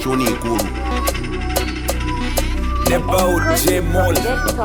kyoni ikulu Nebaud J Mall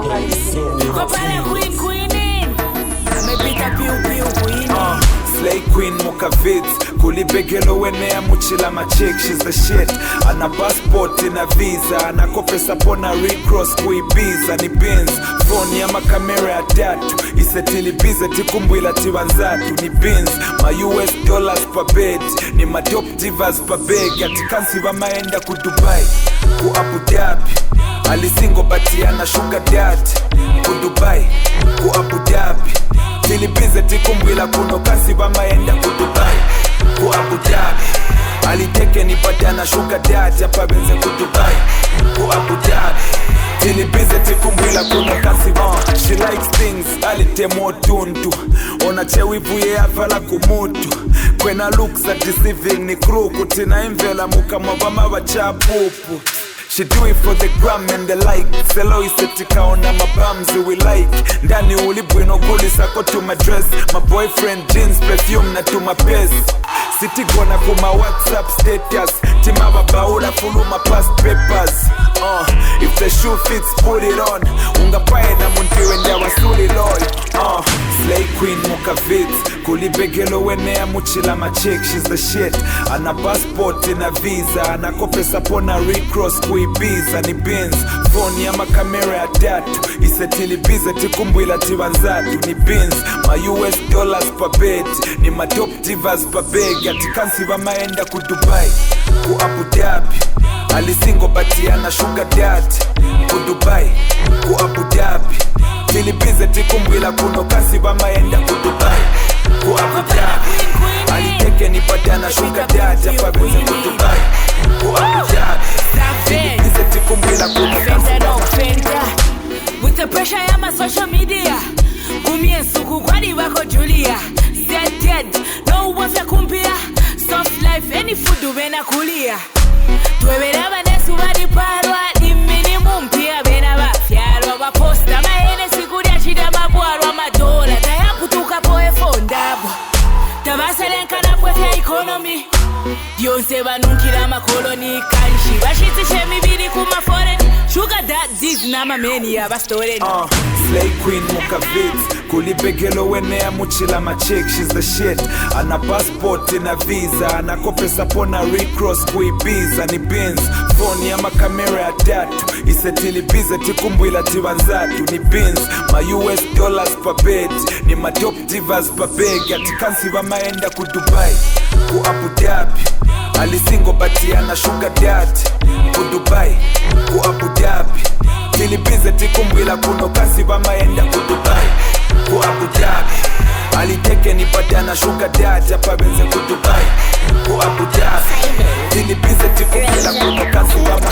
Kwa pale Queen Queen amepita piu piu Queen uh, Slay Queen Mukavitz kulibegelo wenea muchila machik she's the shit ana passport na visa anakopesa pona recross kuibiza ni bins phone ya makamera ya tatu isetilibize tikumbwila tiwanzatu ni bins ma us dollars pa bed ni matop divas pa beg atikansi vamaenda ku dubai ku abu dhabi alisingo batiana shuga dad ku dubai ku abu dhabi tilibize tikumbwila kuno kasi vamaenda ku dubai ku abu dhabi aliteke nipatana shuga dad apabenze ku dubai ku abu dhabi tilibize tikumbwila kuno kasi uh, she likes things alitemo tuntu ona chewivuye avala kumutu kwena looks are deceiving ni kruku tina imvela mukamwa vamawachapupu She do it for the gram and the like selo isetikaona mabamzi we like ndani ulibwino kulisako tuma dress my boyfriend jeans perfume na tuma pes sitigona kuma whatsapp status timavabaula fuluma past papers uh, if the shoe fits put it on ungapaye na muntiwe ndawasuliloy uh, slay queen mukavits kulibegelo wenea muchila machik she's the shit ana passport na visa anakopesa pona recross kuibiza ni bins phone ya makamera ya tatu isetilibize tikumbwila tiwanzatu ni bins ma us dollars pa bed ni matop divas pa beg atikansi vamaenda ku dubai ku abu dhabi alisingo batiana shuga dad ku dubai ku abu dhabi tilibize tikumbwila kuno kasi vamaenda ku dubai ku abu dhabi aliteke nipatana shuga dad apabenze ku dubai ku abu dhabi tilibize tikumbwila kuno kasi Fenda no fenda With the pressure ya ma social media Kumie suku kwani wako Julia Dead dead No wafya kumpia Soft life any food ubena kulia Twebera banesu bari parwa Ni minimum pia bena bafyarwa Baposta mahene sikulya chida mabwarwa Madola tayakutuka poe fondabwa tabaselenkana pwefya ikonomi byonse banunkira amakoloni kanshi bashitisha emibiri ku maforeni shuga dadis n'amameni abastoreni Uh, Slay Queen Mukavitz kulibegelo wenea muchila machik she's the shit ana passport na visa anakopesa pona recross kuibiza ni bins phone ya makamera ya tatu isetilibize tikumbwila tiwanzatu ni bins ma us dollars pa bed ni matop divas pa beg atikansi vamaenda ku dubai ku abu dhabi alisingo batiana shuga dad ku dubai ku abu dhabi tilibize tikumbwila kuno kasi vamaenda ku dubai ku abu dhabi aliteke nipatana shuga dad apabenze ku dubai ku abu dhabi tilibize tikumbwila kuno kasi vama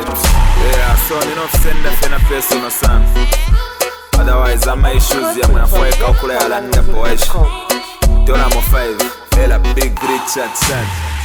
Yeah, so ninofusenda fena personal sana otherwise ama issues yamwe nafoeka okula yalanira boesha tonamo 5 fela big richard sana